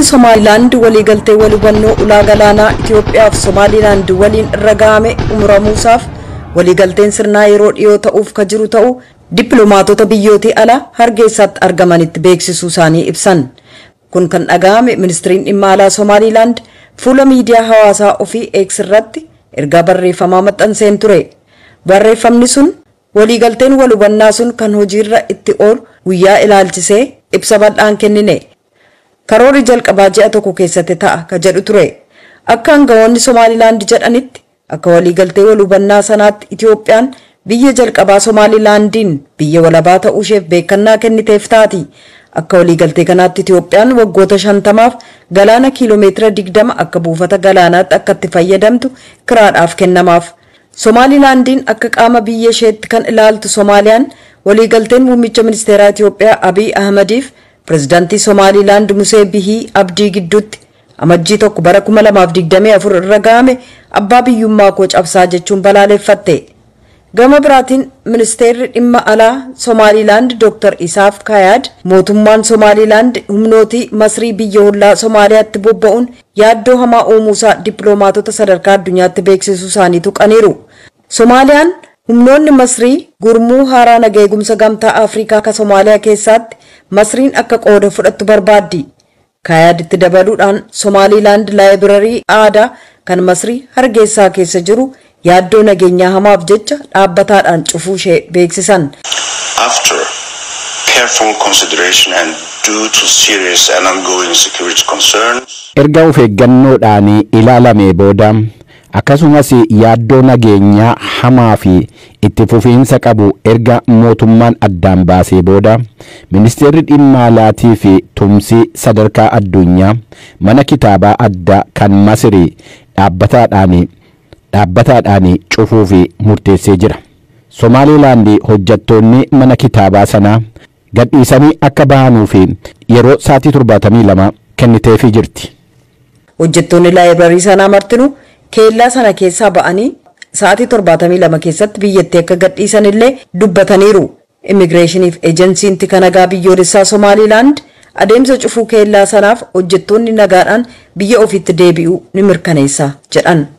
Uummanni Somaalilaand waliigaltee wal hubannoo ulaa galaanaa Itoophiyaa fi Somaalilaand waliin irra gahame xumuramuusaaf waliigalteen sirnaa yeroo dhiyoo ta'uuf ka jiru ta'uu dippiloomaatota biyyootii alaa hargeysaatti argamanitti beeksisuu isaanii ibsan. Kun kan dhagahame ministiriin dhimma alaa Somaalilaand fuula miidiyaa hawaasaa ofii X irratti ergaa barreeffamaa maxxanseen ture. Barreeffamni sun waliigalteen wal hubannaa sun kan hojiirra itti oolu guyyaa ilaalchisee ibsa bal'aan kennine. Karoorri jalqabaa ji'a tokko keessatti ta'a ka jedhu ture. Akka aangawoonni Somaalilaand jedhanitti akka waliigaltee wal hubannaa sanaatti Itoophiyaan biyya jalqabaa Somaalilaandiin biyya walabaa ta'uu isheef beekannaa kenniteef taati. Akka waliigaltee kanaatti Itoophiyaan waggoota shantamaaf galaana kiiloomeetira digdama akka buufata galaanaatti akka itti fayyadamtu kiraadhaaf kennamaaf. Somaalilaandiin akka qaama biyya isheetti kan ilaaltu Somaaliyaan waliigalteen muummicha ministeeraa Itoophiyaa Abiy Ahmadiif pirezidaantii Somaalilaand Musee Bihii Abdii gidduutti amajjii tokko bara 2024 irra gahame abbaa biyyummaa koo cabsaa jechuun balaaleffatte. Gama biraatiin ministeerri dhimma alaa Somaalilaand Dr. Isaaf Kayaad mootummaan Somaalilaand humnootii masrii biyya hollaa Somaaliyaatti bobba'uun yaaddoo hamaa uumuusaa dippiloomaatota sadarkaa addunyaatti beeksisuu isaanii tuqaniiru. Somaaliyaan humnoonni masrii gurmuu haaraa nagaa eegumsa gamtaa Afrikaa ka Somaaliyaa keessaatti masriin akka qooda fudhattu barbaaddi. Kayaaditti dabaluudhaan Somaalilaand laayibirarii aadaa kan masrii hargeysaa keessa jiru yaaddoo nageenyaa hamaaf jecha dhaabbataadhaan cufuu ishee beeksisan. After careful consideration and due to serious and ongoing security concerns, erga of eeggannoodhaan ilaalamee booda akkasumas yaaddoo nageenyaa hamaa fi itti fufiinsa qabu erga mootummaan addaan baasee booda ministeerri dhimma alaatii fi tumsii sadarkaa addunyaa mana kitaabaa addaa kan masirii dhaabbataadhaan dhaabbataadhaan cufuu fi murteessee jira. Somaalilaand hojjattoonni mana kitaabaa sanaa gadhiisanii akka bahanuu fi yeroo sa'aatii 72 kenniteefii jirti. Hojjettoonni laayibirarii sanaa martinuu keellaa sana keessaa ba'anii sa'aatii 72 keessatti biyyattii akka gadhiisan illee dubbataniiru. Immigireeshiniif ejensiin tika nagaa biyyoolessaa Somaalilaand adeemsa cufuu keellaa sanaaf hojjettoonni nagaadhaan biyya ofiitti deebi'uu ni mirkaneessa jedhan.